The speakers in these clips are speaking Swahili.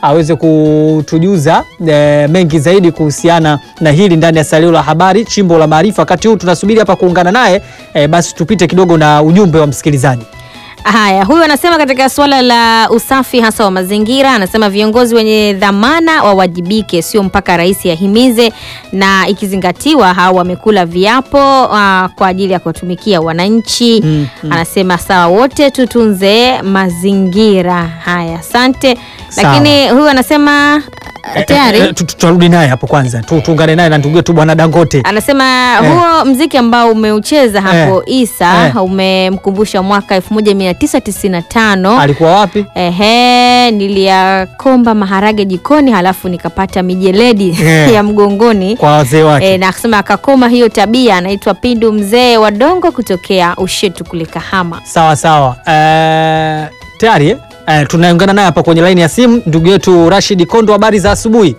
aweze kutujuza e, mengi zaidi kuhusiana na hili ndani ya salio la habari chimbo la maarifa. Wakati huu tunasubiri hapa kuungana naye e, basi tupite kidogo na ujumbe wa msikilizaji. Haya, huyu anasema katika suala la usafi hasa wa mazingira, anasema viongozi wenye dhamana wawajibike, sio mpaka rais ahimize, na ikizingatiwa hao wamekula viapo uh, kwa ajili ya kuwatumikia wananchi Mm, mm. Anasema sawa, wote tutunze mazingira. Haya, asante. Sawa. Lakini huyu anasema uh, tayari E, e, tu- tu- tutarudi naye hapo kwanza tu, tuungane naye na ndugu yetu bwana Dangote. anasema Eh. huo mziki ambao umeucheza hapo Isa Eh. umemkumbusha mwaka 1995 Alikuwa wapi? Ehe, niliyakomba maharage jikoni halafu nikapata mijeledi Eh. ya mgongoni Kwa wazee wake. e, na akasema akakoma hiyo tabia. Anaitwa Pindu mzee wa Dongo kutokea Ushetu kule Kahama. Sawa sawa. Eh, tayari eh? Eh, tunaungana naye hapa kwenye laini ya simu ndugu yetu Rashid Kondo. Habari za asubuhi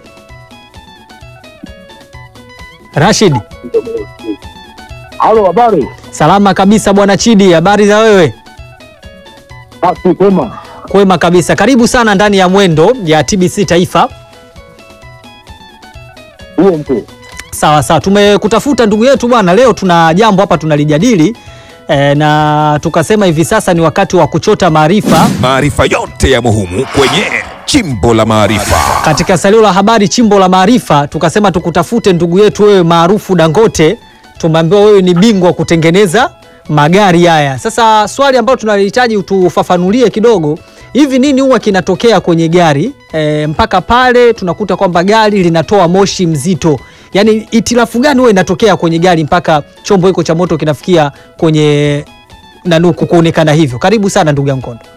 Rashid. Halo, habari? Salama kabisa bwana Chidi, habari za wewe? Basi kwema. Kwema kabisa, karibu sana ndani ya mwendo ya TBC Taifa. Huo mtu. Sawa sawa, tumekutafuta ndugu yetu bwana, leo tuna jambo hapa tunalijadili e, na tukasema hivi sasa ni wakati wa kuchota maarifa Maarifa yote ya muhimu kwenye Chimbo la Maarifa. katika salio la habari chimbo la maarifa. Tukasema tukutafute ndugu yetu wewe maarufu Dangote, tumeambiwa wewe ni bingwa wa kutengeneza magari haya. Sasa swali ambalo tunalihitaji utufafanulie kidogo, hivi nini huwa kinatokea kwenye gari e, mpaka pale tunakuta kwamba gari linatoa moshi mzito? Yaani itilafu gani huwa inatokea kwenye gari mpaka chombo hiko cha moto kinafikia kwenye nanuku kuonekana hivyo? Karibu sana ndugu yangu Kondo.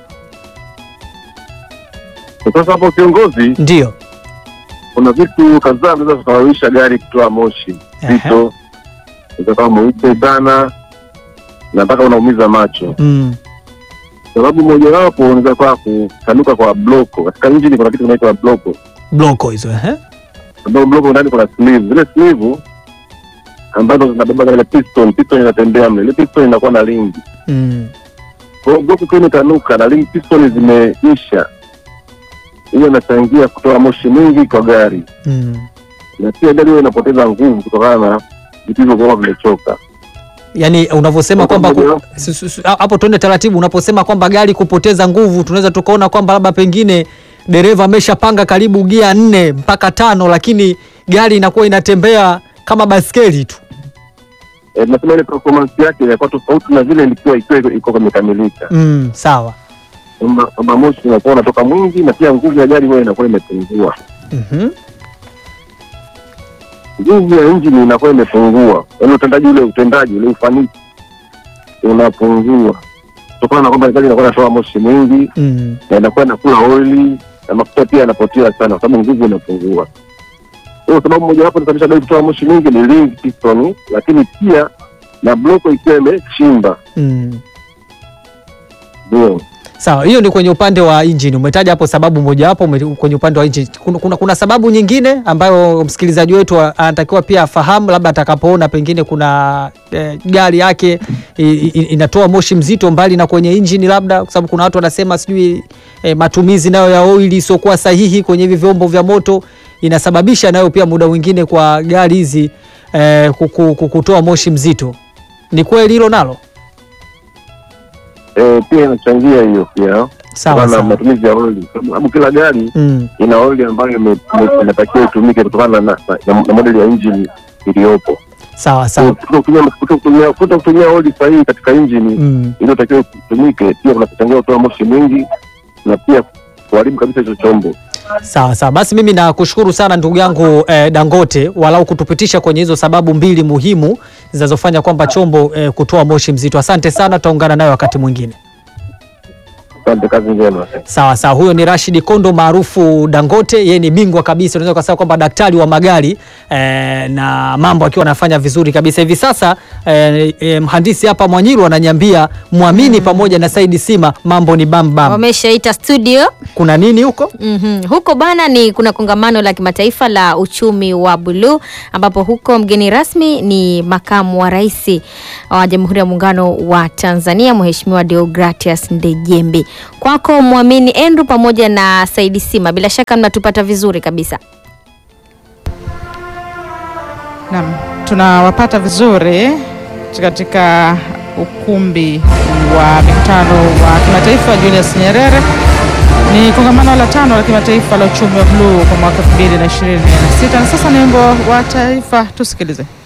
Sasa hapo kiongozi, Ndio. kuna vitu kadhaa vinaweza kusababisha gari kutoa moshi zito, utakuwa mweupe sana na mpaka unaumiza macho. Mm. Sababu mojawapo unaweza kuwa kusanuka kwa bloko. Katika injini kuna kitu kinaitwa bloko, Bloko hizo eh? ambapo bloko ndani kuna sleeve. Zile sleeve ambazo zinabeba ile piston, piston inatembea mle, ile piston inakuwa na ringi. Mm. Kwa hiyo bloko ikiwa imetanuka na ringi piston zimeisha, hiyo inachangia kutoa moshi mwingi kwa gari. Mm. na pia gari hiyo inapoteza nguvu kutokana na vitu hivyo kuwa vimechoka. Yaani unavyosema Kwa kwamba ku- pamoja. su- su- su- hapo tuende taratibu, unaposema kwamba gari kupoteza nguvu, tunaweza tukaona kwamba labda pengine dereva ameshapanga karibu gia nne mpaka tano, lakini gari inakuwa inatembea kama baskeli tu. E, nasema ile performance yake inakuwa tofauti na vile ilikuwa ikiwa iko- iko imekamilika, Mm, sawa. kwamba kwamba moshi unakuwa unatoka mwingi na pia nguvu ya gari huwa inakuwa imepungua, Mhm. nguvu ya injini inakuwa imepungua, yaani utendaji ule utendaji ule ufanisi unapungua kutokana na kwamba gari inakuwa inatoa moshi mwingi Mm. na inakuwa inakula oili na mafuta pia yanapotea sana, kwa sababu nguvu inapungua. Hiyo sababu mojawapo inasababisha gari kutoa moshi mwingi ni ring piston, lakini pia na bloko ikiwa imechimba. Mm. Ndio Sawa, hiyo ni kwenye upande wa injini. Umetaja hapo sababu mojawapo ume- kwenye upande wa injini. Kuna, kuna, kuna sababu nyingine ambayo msikilizaji wetu a- anatakiwa pia afahamu, labda atakapoona pengine kuna eh, gari yake i, i, inatoa moshi mzito mbali na kwenye injini, labda kwa sababu kuna watu wanasema sijui eh, matumizi nayo ya oili isiokuwa sahihi kwenye hivi vyombo vya moto inasababisha nayo pia muda mwingine kwa gari hizi eh, kuku- ku- kutoa moshi mzito. Ni kweli hilo nalo? e, pia inachangia hiyo pia Sawa kutokana na sawa. matumizi ya oili, sababu kila gari Mm. ina oili ambayo ime- ime- inatakiwa itumike kutokana na, na, na, na modeli ya injini iliyopo. Sawa sawa. Kuto kutumia- kuto kutumia kuto kutumia oili sahihi katika injini Mm. iliyotakiwa itumike pia kunachangia kutoa moshi mwingi na pia kuharibu kabisa hicho chombo. Sawa sawa, basi mimi nakushukuru sana ndugu yangu eh, Dangote, walau kutupitisha kwenye hizo sababu mbili muhimu zinazofanya kwamba chombo eh, kutoa moshi mzito. Asante sana, tutaungana nayo wakati mwingine. Asante, kazi njema. Sawa sawa, huyo ni Rashid Kondo maarufu Dangote. Yeye ni bingwa kabisa, unaweza kusema kwamba daktari wa magari eh, na mambo akiwa anafanya vizuri kabisa hivi sasa. Eh, eh, mhandisi hapa Mwanyiru ananiambia Mwamini pamoja na Saidi Sima mambo ni bam bam. Wameshaita studio Kuna nini huko? Mhm. Huko bana ni kuna kongamano la kimataifa la uchumi wa buluu ambapo huko mgeni rasmi ni makamu wa rais wa Jamhuri ya Muungano wa Tanzania Mheshimiwa Deogratias Ndejembi. Kwako Mwamini Andrew pamoja na Saidi Sima, bila shaka mnatupata vizuri kabisa. Naam, tunawapata vizuri katika ukumbi wa mikutano wa kimataifa Julius Nyerere. Ni kongamano la tano la kimataifa la uchumi wa bluu kwa mwaka 2026 na sasa ni wimbo wa taifa, tusikilize.